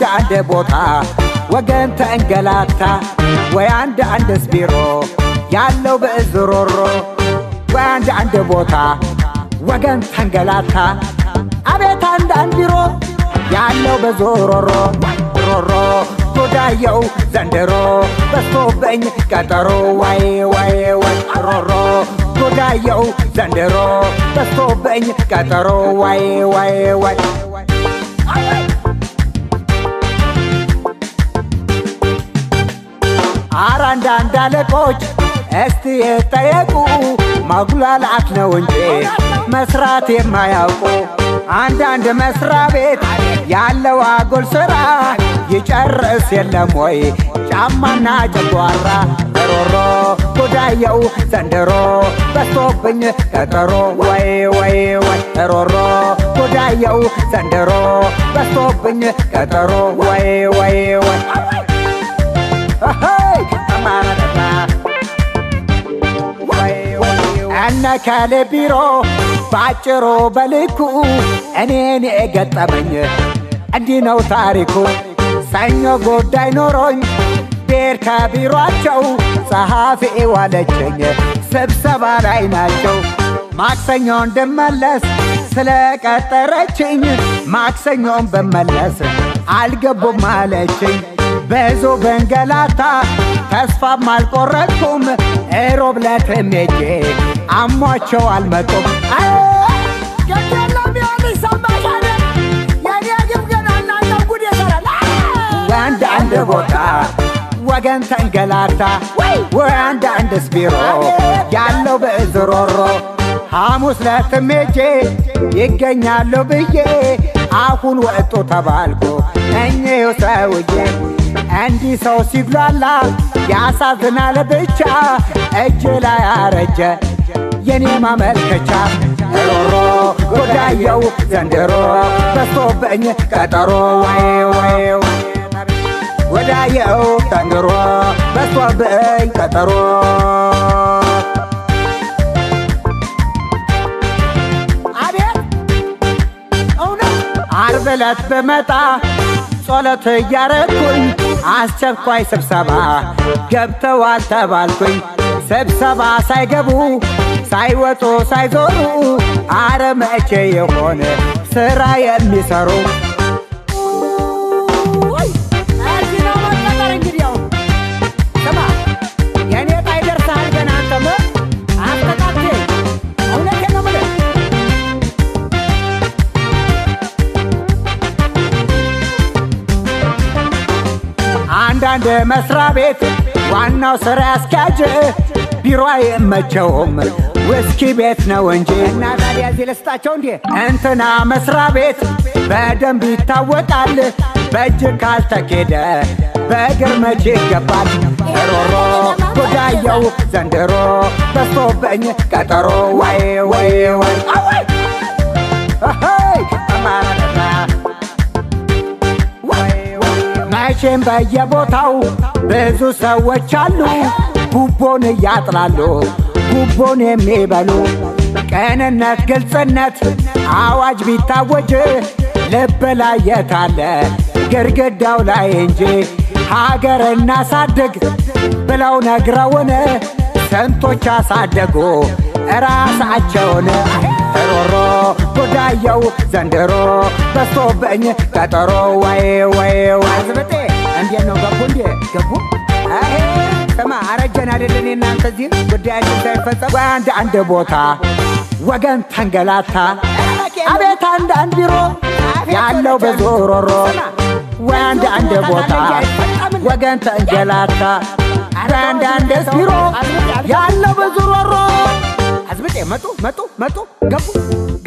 አንድ ቦታ ወገን ተንገላታ ወይ አንድ አንድስ ቢሮ ያለው በእዝሮሮ ወይ አንድ አንድ ቦታ ወገን ተንገላታ አቤት አንድ አንድ ቢሮ ያለው በዞሮሮ ሮሮ ጎዳየው ዘንድሮ በስቶብኝ ቀጠሮ ዋይ ዋይ ዋይ ሮሮ ጎዳየው ዘንድሮ በስቶብኝ ቀጠሮ ዋይ ዋይ ዋይ አረ አንዳንድ አለቆች እስቲ የጠየቁ ማጉላላት ነው እንጂ መስራት የማያውቁ አንዳንድ መስሪያ ቤት ያለው አጉል ስራ ይጨርስ የለም ወይ ጫማና ጨጓራ ሮሮ ጉዳየው ዘንድሮ በስቶብኝ ቀጠሮ ወይ ወይ ወይ ሮሮ ጉዳየው ዘንድሮ በስቶብኝ ቀጠሮ ወይ ወይ ወይ እነ ከሌ ቢሮ ባጭሩ በልኩ እኔን የገጠመኝ እንዲህ ነው ታሪኩ። ሰኞ ጉዳይ ኖሮኝ ቤር ከቢሯቸው ጸሐፊ ዋለችኝ ስብሰባ ላይ ናቸው። ማክሰኞ እንድመለስ ስለቀጠረችኝ ማክሰኞን ብመለስ አልገቡም አለችኝ። ብዙ በንገላታ ተስፋም አልቆረጥኩም። እሮብ ዕለትም ሄጄ አሟቸው አልመጡም። ወንድ አንድ ቦታ ወገን ተንገላታ ወይ አንድ አንድስ ቢሮ ያለው በእዝሮሮ ሐሙስ ዕለትም ሄጄ ይገኛሉ ብዬ አሁን ወጡ ተባልኩ እኚሁ ሰውዬ እንዲህ ሰው ሲጉላላ ያሳዝናል ብቻ እጅ ላይ አረጀ የኔ ማመልከቻ ሮሮ ጎዳየው ዘንድሮ በስቶብኝ ቀጠሮ ወይ ወይ ጎዳየው ዘንድሮ በስቶብኝ ቀጠሮ አርብ ዕለት ብመጣ ጸሎት እያረኩኝ አስቸኳይ ስብሰባ ገብተዋል ተባልኩኝ። ስብሰባ ሳይገቡ ሳይወጡ ሳይዞሩ አረ መቼ የሆነ ስራ የሚሰሩ የኔ ጣይ ደርሰሃል ገና አንተም አስተካክል። እውነቴን ነው የምልህ አንዳንድ መስሪያ ቤት ዋናው ስራ አስኪያጅ ቢሮ አይመቸውም ውስኪ ቤት ነው እንጂ እና ታዲያ እዚህ ልስጣቸው እንዴ እንትና መስሪያ ቤት በደንብ ይታወቃል። በእጅ ካልተኬደ በእግር መቼ ይገባል? ሮሮ ጉዳየው ዘንድሮ በስቶብኝ ቀጠሮ ወይ ወይ ወይ አማራ መቼም በየቦታው ብዙ ሰዎች አሉ ጉቦን እያጥላሉ ጉቦን የሚበሉ ቅንነት፣ ግልጽነት አዋጅ ቢታወጅ ልብ ላይ የታለ ግድግዳው ላይ እንጂ ሀገር እናሳድግ ብለው ነግረውን ስንቶች አሳደጉ እራሳቸውን ሮሮ ጉዳየው ዘንድሮ በስቶብኝ ቀጠሮ ወይ ወይ ወይ ዝብጤ እንዴት ነው ገቡ እንዴ ገቡ አሄ ስማ አረጀን አይደለን እናንተ እዚህ ጉዳያችን ሳይፈጸም ወይ አንድ አንድ ቦታ ወገን ተንገላታ አቤት አንድ አንድ ቢሮ ያለው በዞሮሮ ወይ አንድ አንድ ቦታ ወገን ተንገላታ ወይ አንድ አንድ ቢሮ ያለው በዞሮሮ አዝብጤ መጡ መጡ መጡ ገቡ